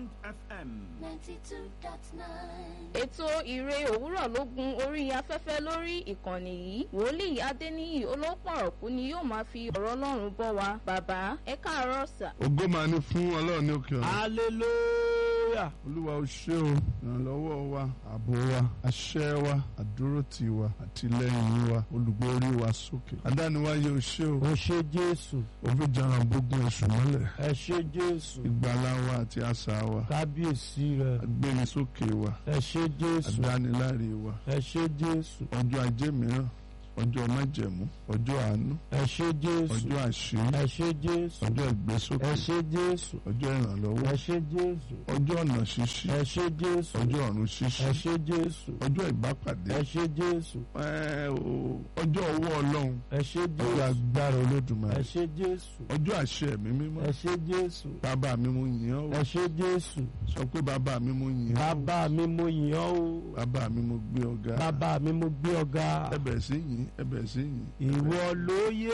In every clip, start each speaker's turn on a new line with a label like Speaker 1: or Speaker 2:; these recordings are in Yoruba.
Speaker 1: Bond FM.
Speaker 2: ninety two dot nine.
Speaker 3: ètò ìre òwúrọ̀ ló gun orí afẹ́fẹ́ lórí ìkànnì yìí wòlíì adéníyì olópọ̀rọ̀kú ni yóò máa fi ọ̀rọ̀ ọlọ́run bọ́ wa bàbá ẹ káàárọ̀ sà.
Speaker 4: ògo máa ní fún ọlọ́run ní òkè ọ̀run.
Speaker 5: hallelujah.
Speaker 4: olúwa ó ṣé o ìrànlọ́wọ́ wa ààbò wa àṣẹ wa àdúrótì wa àtìlẹ́yìn wa olùgbórí wa sókè. adániwáyé ó ṣé o
Speaker 5: ó ṣe jésù
Speaker 4: òfin jara gbógun èṣù mọ́lẹ̀
Speaker 5: ẹ ṣe jésù
Speaker 4: ìgbàlá wa àti àṣà wa
Speaker 5: kábíyèsí rẹ
Speaker 4: agbénisókè wa
Speaker 5: ẹ ṣe jésù
Speaker 4: adániláre wa
Speaker 5: ẹ ṣe jésù
Speaker 4: ọjọ́ ajé mìíràn ọjọ́ májẹ̀mú ọjọ́ àánú
Speaker 5: ẹ ṣe jésù
Speaker 4: ọjọ́ àṣírí
Speaker 5: ẹ ṣe jésù
Speaker 4: ọjọ́ ìgbésókè
Speaker 5: ẹ ṣe jésù
Speaker 4: ọjọ́ ìrànlọ́wọ́
Speaker 5: ẹ ṣe jésù
Speaker 4: ọjọ́ ọ̀nà ṣíṣí
Speaker 5: ẹ ṣe jésù
Speaker 4: ọjọ́ ọ̀run ṣíṣí
Speaker 5: ẹ ṣe jésù
Speaker 4: ọjọ́ ìbápàdé
Speaker 5: ẹ ṣe jésù
Speaker 4: ẹ o ọjọ́ ọwọ́ ọlọ́run
Speaker 5: ẹ ṣe
Speaker 4: ọjọ́
Speaker 5: jésù
Speaker 4: agbára
Speaker 5: ẹ
Speaker 4: olódùmarè
Speaker 5: ṣe jésù
Speaker 4: ọjọ́ àṣẹ ẹ̀mí mímọ́
Speaker 5: ẹ ṣe jésù
Speaker 4: bàbá mi mo yìn ọ́
Speaker 5: ẹ
Speaker 4: o
Speaker 5: ṣe jésù
Speaker 4: sọ pé bàbá mi mo yìn ọ́ o
Speaker 5: bàbá mi mo yìn ọ́ o
Speaker 4: bàbá mi mo gbé ọ̀gá
Speaker 5: bàbá mi mo gbé ọ̀gá
Speaker 4: ẹbẹ̀ sí yìn ẹbẹ̀ sí yìn
Speaker 5: ìwọ ló yé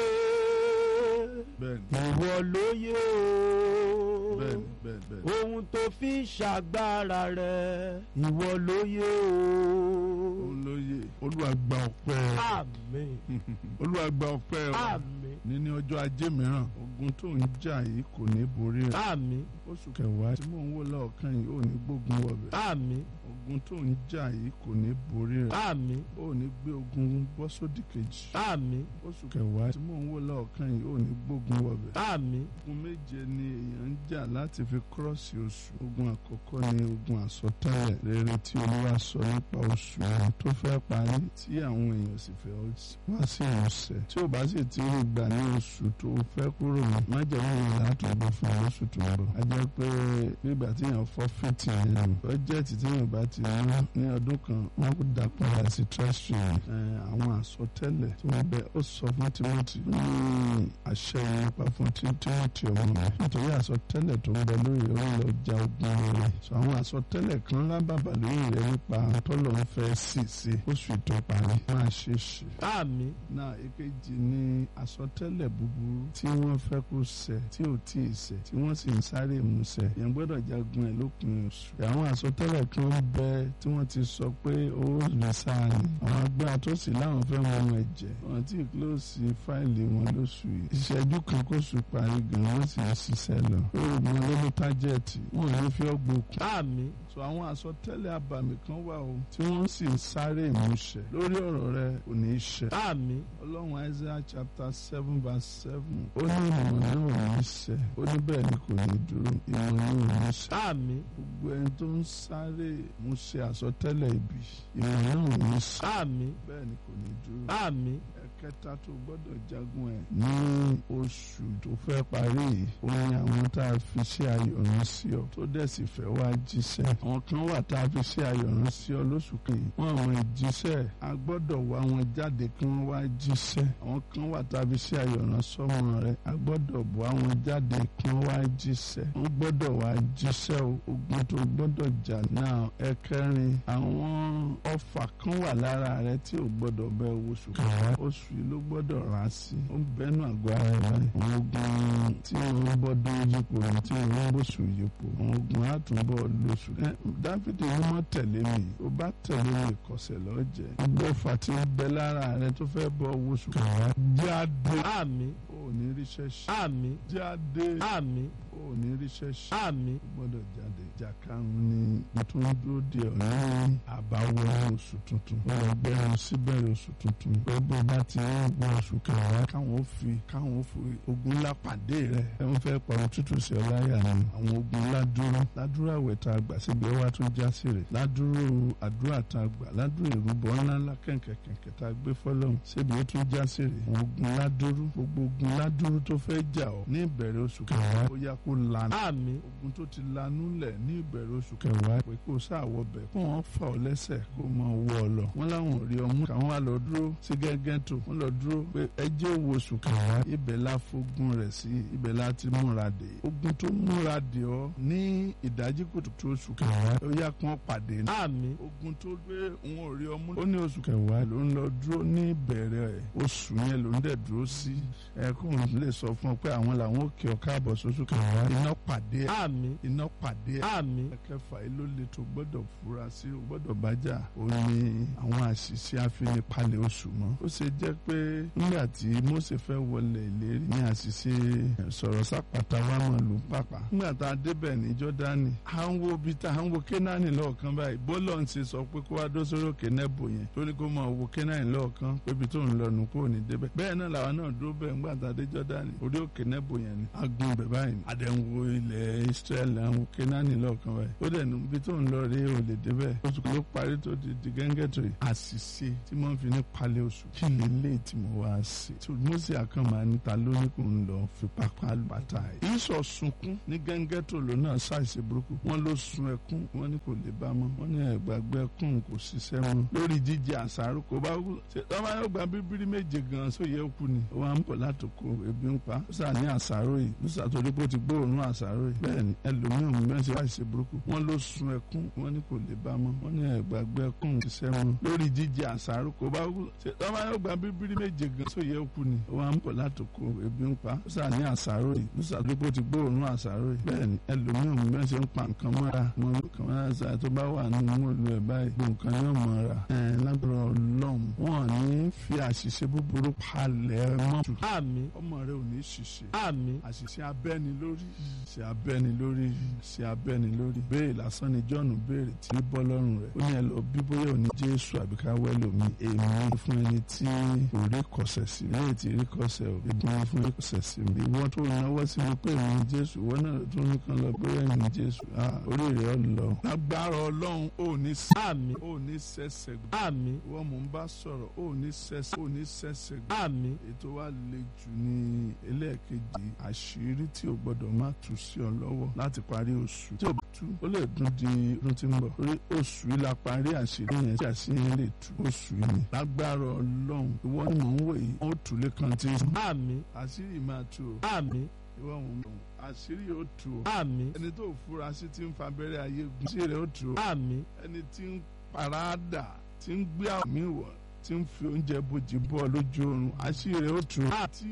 Speaker 4: bẹ́ẹ̀ni
Speaker 5: ìwọ ló yé o
Speaker 4: bẹ́ẹ̀ni bẹ́ẹ̀ni bẹ́ẹ̀ni
Speaker 5: ohun tó fi ń ṣàgbára rẹ ìwọ ló yé o
Speaker 4: òun ló yẹ olúwa gba ọpẹ́
Speaker 5: àmín
Speaker 4: olúwa gba ọpẹ́ o
Speaker 5: àmín
Speaker 4: níní ọjọ́ ajé mìíràn ogun tó ń jà yìí kò ní borí rẹ̀
Speaker 5: àmín
Speaker 4: oṣù kẹwàá tí mò ń wò lọ́ọ̀kan yìí ò ní gbógun wọ̀bẹ̀
Speaker 5: àmín
Speaker 4: ogun tó ń jà yìí kò ní borí rẹ̀
Speaker 5: àmín
Speaker 4: ò ní gbé ogun bọ́ sódì kejì
Speaker 5: àmín
Speaker 4: oṣù kẹwàá tí mò ń wò lọ́ọ̀kan yìí ò ní gbógun wọ̀bẹ̀
Speaker 5: àmín
Speaker 4: ogun méje ni èèyàn ń jà láti fi kírọ́ọ̀sì oṣù ogun àkọ́kọ́ ni ogun àsọtẹ́lẹ̀ rere tí olúwa sọ nípa oṣù yẹn tó fẹ́ parí tí àwọn èèyàn sì fẹ́ wá sí ìmúṣẹ tí ò bá sì ti rí gbà ní oṣù tó fẹ́ kúrò mọ́ májèmú yẹn látọ̀gbọ̀ fún oṣù tó ń bọ̀ a jẹ́ pé nígbà tí èèyàn fọ́ fìtì yẹn bọ́jẹ́ẹ̀tì tí èèyàn bá ti ná ní ọdún kan wọ́n kó dà padà sí treasury àwọn àsọtẹ́lẹ̀ tí wọ́n bẹ ó sọ fún Timothy ní àṣẹ yẹn nípa fún Timothy ọmọ mi nítorí àsọtẹ́lẹ̀ tó ń bẹ lórí rẹ̀ ó lọ ja ogun rẹ̀ sọ àwọn àsọtẹ́lẹ̀ kan lábàbà lórí rẹ̀ nípa tọ́lọ̀ ń fẹ́ sì sí oṣù tó parí máa ṣe ṣe
Speaker 5: àmín
Speaker 4: náà èkejì ni àsọtẹ́lẹ̀ búburú tí wọ́n fẹ́ kó ṣẹ tí ò tí ì ṣẹ tí wọ́n sì ń sáré ìmúṣẹ yẹn gbọ́dọ̀ jagun ẹ̀ lópin oṣù àwọn àsọtẹ́lẹ̀ kan ń bẹ tí wọ́n ti sọ pé ó lè sáà ní àwọn agbára tó sì láwọn fẹ́ mọ ọmọ ẹ̀jẹ̀ wọn tí kílòsì fáìlì wọn lóṣù yìí ìṣẹ́jú kan kóṣù parí gan wọ́n sì ń ṣiṣẹ́ lọ oògùn olómi tájẹ́ẹ̀tì wọn ò ní fi ọgbọ́n kù
Speaker 5: àmín
Speaker 4: so àwọn àsọtẹ́lẹ̀ àbàmì kan wà o tí wọ́n sì ń sáré ìmúṣẹ lórí ọ̀rọ̀ rẹ kò ní í ṣẹ
Speaker 5: àmín
Speaker 4: ọlọ́run isaiah chapter seven verse seven ó ní ìmọ̀ náà ò ní ṣẹ ó ní bẹ́ẹ̀ ni kò ní dúró ìmọ̀ náà ò ní ṣẹ
Speaker 5: àmín
Speaker 4: gbogbo ẹni tó ń sáré ìmúṣẹ àsọtẹ́lẹ̀ ibi ìmọ̀ náà ò ní ṣẹ
Speaker 5: àmín
Speaker 4: bẹ́ẹ̀ ni kò ní dúró
Speaker 5: àmín
Speaker 4: ẹ̀kẹta tó gbọ́dọ̀ jagun ẹ̀ ní oṣù tó fẹ́ parí yìí ó ní àwọn tá a fi ṣe ayọ̀rán sí ọ tó dẹ̀ sì fẹ́ wá jíṣẹ́ àwọn kan wà tá a fi ṣe ayọ̀rán sí ọ lóṣù kejì wọn àwọn ìjíṣẹ́ a gbọ́dọ̀ wá wọn jáde kí wọ́n wá jíṣẹ́ àwọn kan wà tá a fi ṣe ayọ̀rán sọ́mọ rẹ a gbọ́dọ̀ bọ́ àwọn jáde kí wọ́n wá jíṣẹ́ wọ́n gbọ́dọ̀ wá jíṣẹ́ o ogun tó gbọ́dọ̀ jà náà ẹ̀kẹrin àwọn ọfà kan wà lára rẹ tí ò gbọ́dọ̀ bẹ oṣù kẹwàá oṣù yìí ló gbọ́dọ̀ rà á sí ó ń bẹ́nu àgọ́ ara rẹ báyìí àwọn ogun tí wọ́n bọ́dún yípo ní tí wọ́n bóṣù yípo àwọn ogun àtúbọ̀ lóṣù ẹ dáfídì wọn mọ tẹ̀lé mi ó bá tẹ̀lé mi ìkọ̀sẹ̀ lọ́jẹ̀ gbogbo ọfà tí ń bẹ lára rẹ tó fẹ́ bọ́ oṣù kẹwàá jáde
Speaker 5: àmín
Speaker 4: ò ní ríṣẹ́ ṣe
Speaker 5: àmín
Speaker 4: jáde
Speaker 5: àmín
Speaker 4: ò ní ríṣẹ́ ṣe
Speaker 5: àmín
Speaker 4: gbọ́dọ̀ jáde ìjà karùn-ún ni mo tún ń dúró de ọ̀rẹ́ ní àbáwọ̀ oṣù tuntun ó lọ gbẹ́rùn síbẹ̀rẹ̀ oṣù tuntun pé bó bá ti ń gbọ́ oṣù kẹwàá káwọn ó fi káwọn ó fi ogun ńlá pàdé rẹ̀ ẹ ń fẹ́ pa òtútù sí ọ láyà ni àwọn ogun ńlá dúró ládùúrà àwẹ̀ tá a gbà síbi ọwá tó já sí rẹ̀ ládùúrò àdúrà tá a gbà ládùúrò ìrúbọ ńlá ńlá kẹ̀kẹ̀kẹ̀kẹ̀ tá a gbé fọlọ́run síbi ó tún já sí rẹ̀ àwọn ogun ńlá dúró gbogbo ogun ńlá dúró tó fẹ́ jà ọ́ ní ìbẹ̀rẹ̀ oṣù kẹwàá ó yá kó lana
Speaker 5: àmín
Speaker 4: ogun tó ti lanú lẹ̀ ní ìbẹ̀rẹ̀ oṣù kẹwàá pé kó sáàwọ̀ bẹ̀ kó wọ́n fà ọ́ lẹ́sẹ̀ kó máa wọ́ ọ lọ. wọ́n láwọn ò rí ọmú káwọn wá lọ dúró sí gẹ́gẹ́ tó wọ́n lọ dúró pé ẹjẹ́ òwò oṣù kẹwàá ibẹ̀ la fogun rẹ̀ sí ibẹ̀ la ti múra dé. ogun tó múra dé ọ ní ní ìdájí kùtùkùtù oṣù kẹwàá ó yá kí wọ́n pàdé ní.
Speaker 5: àmín
Speaker 4: ogun tó gbé òun ò rí ọmú. ó ní oṣù kẹwàá ló ń lọ dúró ní ìbẹ̀rẹ̀ oṣù yẹn ló ń dẹ̀ dúró sí. ẹkún lè sọ fún ọ pé àwọn làwọn ò kí ọ káàbọ̀ sóṣù kẹwàá. iná pàdé ẹ̀
Speaker 5: àmín
Speaker 4: iná pàdé ẹ̀.
Speaker 5: àmín
Speaker 4: ẹ̀kẹfà yìí ló le tó gbọ́dọ̀ fura sí o gbọ́dọ̀ bájà ó ní àwọn àṣìṣe àfinipalẹ̀ oṣù mọ́. ó ṣe jẹ́ pé nígbà tí Mósè fẹ́ wọlé ìlérí ní àṣìṣe sọ̀rọ̀ sápàtà wà mọ̀ lù pàpà. nígbà tá a débẹ̀ ní Jọ́dánì à ń wo bí tá à ń wo Kénáánì lọ́ọ̀kan báyìí bọ́lọ̀ ń ṣe sọ pé kó wá dó sórí òkè Nẹ́bò yẹn tó ní kó máa wo Kénáánì lọ́ọ̀kan pé ibi tó ń lọ nù kó ní débẹ̀. bẹ́ẹ̀ náà làwọn náà dúró bẹ́ẹ̀ ńgbà tá a dé Jọ́dánì orí òkè Nẹ́bò yẹn ni a gun bẹ̀ báyìí àdẹ̀wò ilẹ̀ Ísírẹ́lì àwọn Kénáánì lọ́ọ̀kan báyìí ó dẹ̀ nu ibi tó ń lọ rí ò lè débẹ̀ oṣù ló parí tó di di gẹ́ngẹ́tò yìí àṣìṣe tí wọ́n fi ní palẹ̀ oṣù kí lè lè tí mo wá sí i Mósè àkànmá níta lóní kò ń lọ fi pápá bàtà yìí ìsọ̀ sunkún ní gẹ́ngẹ́tò ló náà ṣàìṣe burúkú wọ́n ló sun ẹkún wọ́n ní kò lè bá mọ́ wọ́n ní ẹ̀gbàgbẹ́ ẹkún kò ṣiṣẹ́ mọ́ lórí jíjẹ àṣàrò kò bá kú ṣe tọ́ba yóò gba bíbírí méje gan sóye kú ni ó wá ń bọ̀ látòkò ebi ń pa ó sà ní àṣàrò yìí ó sà torí pé ó ti gbóòórùn àṣàrò yìí bẹ́ẹ̀ ni ẹlòmíràn mẹ́rin ṣe ṣàìṣe burúkú wọ́n ló sun ẹkún wọ́n ní kò lè bá mọ́ wọ́n ní ẹ̀gbàgbẹ́ ẹkún kò ṣiṣẹ́ mọ́ lórí jíjẹ àṣàrò kò bá kú ṣe tọ́ba yóò gba bíbírí méje gan sóye kú ni ó wá ń bọ̀ látòkò ebi ń pa ó sà ní àṣàrò yìí ó sà torí pé ó ti gbóòórùn àṣàrò yìí bẹ́ẹ̀ ni ẹlòmíràn mẹ́rin ṣe ń pa nǹkan mọ́ra mọ́ nǹkan mọ́ra ṣáà tó bá wà nínú mọ́lù ẹ̀ báyìí gbogbo nǹkan yóò mọ́ra ẹ̀ lágbára ọlọ́run wọn ò ní fi àṣìṣe búburú palẹ̀ mọ́ tù
Speaker 5: àmín
Speaker 4: ọmọ rẹ ò ní ṣìṣe
Speaker 5: àmín
Speaker 4: àṣìṣe abẹ́ni lórí ṣe abẹ́ni lórí ṣe abẹ́ni lórí béèrè lásán ni John béèrè tí ó bọ́ lọ́rùn rẹ̀ ó ní ẹ lọ bí bóyá ò ní Jésù àbí ká wẹ́lò mi èmi fún ẹni tí kò rí kọsẹ̀ sí lẹ́yìn tí rí kọsẹ̀ ò èmi ni fún rí kọsẹ̀ sí mi ìwọ tó náwó sí mi pé èmi ni Jésù ìwọ náà tó ní kan lọ bóyá èmi ni Jésù ah orí rẹ̀ ọ̀ lọ. lágbára Ọlọ́run ò ní sí
Speaker 5: àmín
Speaker 4: ò ní sẹ́sẹ̀ gbọ́
Speaker 5: àmín
Speaker 4: ìwọ mò ń bá sọ̀rọ̀ ò ní sẹ́sẹ̀ ò ní sẹ́sẹ̀ gbọ́
Speaker 5: àmín
Speaker 4: ètò wa le jù ní ẹlẹ́ẹ̀kejì àṣírí tí o gbọ́dọ̀ má tú sí ọ lọ́wọ́ láti parí oṣù tí o bá tú ó lè dún di ọdún tí ń bọ̀ orí oṣù yìí la parí àṣírí yẹn tí àṣírí yẹn lè tú oṣù yìí ni lágbára ọlọ́run ìwọ ni mò ń wò yìí ó tù lé kan tí
Speaker 5: àmín
Speaker 4: àṣírí máa tú o
Speaker 5: àmín
Speaker 4: ìwọ mò ń wò àṣírí yóò tú o
Speaker 5: àmín
Speaker 4: ẹni tó fura sí ti ń fa abẹ́rẹ́ ayé gun sí rẹ̀ ó tú o
Speaker 5: àmín
Speaker 4: ẹni tí ń parada tí ń gbé àmì wọ̀ tí ń fi oúnjẹ bojì bọ́ lójú oorun àṣírí rẹ̀ ó tú o tí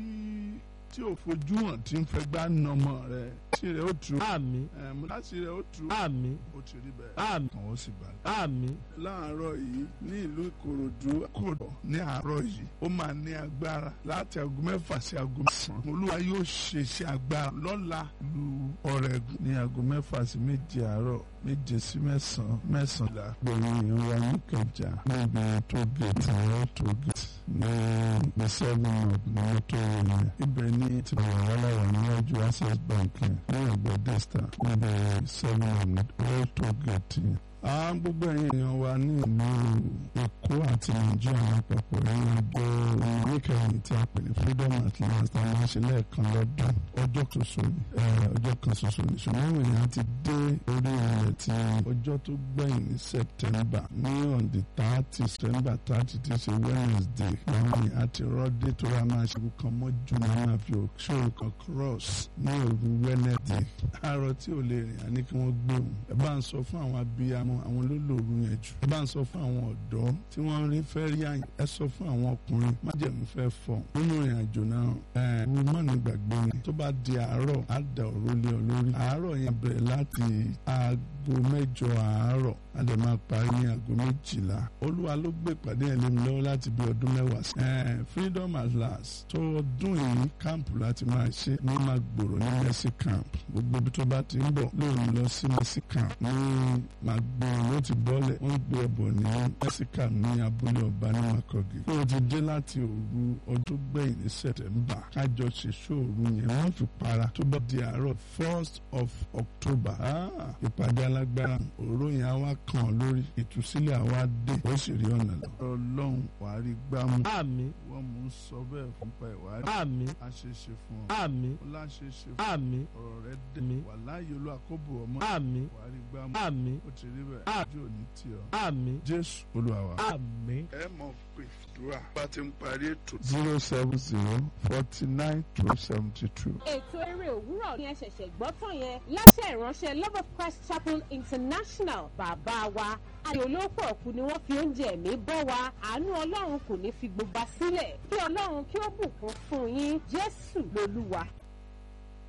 Speaker 4: tí ò fojú hàn tí ń fẹ́ gbá nọmọ rẹ̀ àṣírí rẹ̀ ó tú o
Speaker 5: àmín
Speaker 4: ẹ̀mú àṣírí rẹ̀ ó tú o
Speaker 5: àmín
Speaker 4: ó ti rí bẹ́ẹ̀
Speaker 5: àmín
Speaker 4: kàn ó sì balẹ̀.
Speaker 5: àmín
Speaker 4: láàárọ̀ yìí ní ìlú Ìkòròdú kòrò ní àárọ̀ yìí ó máa ní agbára láti aago mẹ́fà sí aago mẹ́sàn-án olúwa yóò ṣe iṣẹ́ agbára lọ́la lu ọ̀rẹ́gun ní aago mẹ́fà sí méje àárọ̀ méje sí mẹ́sàn-án mẹ́sàn-án gbẹ̀yìn ìyẹn wa ní Ìkẹjà níbi tó gèètì ẹ̀rọ tó gèètì ní the seven up ní mọ́tò yẹn ibẹ̀ ní ti wà wàhálà níwájú Access Bank yẹn ní ẹ̀gbẹ́ Desta níbi seven up ní ẹ̀rọ tó gèètì yẹn àwọn gbogbo ẹ̀yin èèyàn wa ní ìlú Èkó àti Nàìjíríà lápapọ̀ ẹ̀yìn ọjọ́ oníkẹyìn tí a pè ní freedom at last a máa ń ṣe lẹ́ẹ̀kan lọ́dún ọjọ́ ṣoṣo ni ọjọ́ kan ṣoṣo ni ṣùgbọ́n àwọn èèyàn ti dé orí ilẹ̀ tí ọjọ́ tó gbẹ̀yìn ní September ní on the thirty September thirty ti ṣe Wednesday àwọn èèyàn ti rọ́dé tó ra máa ṣe kan mọ́jú ní a máa fi òṣòro kan cross ní òru Wednesday àárọ̀ tí ò lè rìn àní kí wọ́n gbé òun ẹ bá ń sọ fún àwọn abiyamọ àwọn olólùrù yẹn jù ẹ bá ń sọ fún àwọn ọ̀dọ́ tí wọ́n rí fẹ́ rí àyàn ẹ sọ fún àwọn ọkùnrin májẹ̀mú fẹ́ fọ̀ nínú ìrìn àjò náà ẹ wọ́n mọ̀ ní gbàgbé ni tó bá di àárọ̀ á da òró lé ọ lórí àárọ̀ yẹn bẹ̀rẹ̀ láti aago mẹ́jọ àárọ̀ a lè máa parí ní aago méjìlá olúwa ló gbé ìpàdé yẹn lé mi lọ́wọ́ láti bí ọdún mẹ́wàá sí. ẹ freedom at last tó ọdún yìí káàmpù láti máa ṣe ní máa gbòòrò ní mercy camp gbogbo ibi tó bá ti ń bọ̀ lóun lọ sí mercy camp ní máa gbòòrò ló ti bọ́lẹ̀ wọ́n gbé ẹbọ ní mercy camp ní abúlé ọba ní makogi. ó ti dé láti òru ọdún gbẹ̀yìn ní september kájọ ṣe ṣòru yẹn wọ́n fi para tó bá di àárọ̀ first of october ìpàdé alágbára òró yẹn á wá kàn ọ́ lórí ìtúsílẹ̀ àwa dé ó sì rí ọ̀nà lọ. ọlọ́run wàá rí gbámú.
Speaker 5: àmín
Speaker 4: wọ́n mú un sọ bẹ́ẹ̀ fún pa ìwà rí.
Speaker 5: àmín
Speaker 4: a ṣe é ṣe fún ọ.
Speaker 5: àmín
Speaker 4: ó láṣẹ ṣe fún ọ.
Speaker 5: àmín
Speaker 4: ọ̀rọ̀ rẹ dé.
Speaker 5: àmín
Speaker 4: wàláyé olú àkóbò ọmọ
Speaker 5: àmín
Speaker 4: wàá rí gbámú
Speaker 5: àmín
Speaker 4: ó ti rí bẹ́ẹ̀
Speaker 5: Ah.
Speaker 4: ojú òní tì ọ́
Speaker 5: àmín
Speaker 4: jésù olúwa wa.
Speaker 5: àmín.
Speaker 4: ẹ mọ̀ pé dùrà bá ti ń parí ètò. zero seven zero forty nine twelve seventy two.
Speaker 1: ètò eré òwúrọ̀ ni ẹ ṣẹ̀ṣẹ̀ gbọ́ tán yẹn láṣẹ ìránṣẹ́ love of christ chapel international bàbá wa ayò olóòpọ̀ ọ̀kú ni wọ́n fi oúnjẹ ẹ̀mí bọ́ wa àánú ọlọ́run kò ní fi gbogbo wa sílẹ̀ kí ọlọ́run kí ó bùkún fún yín jésù lolúwa.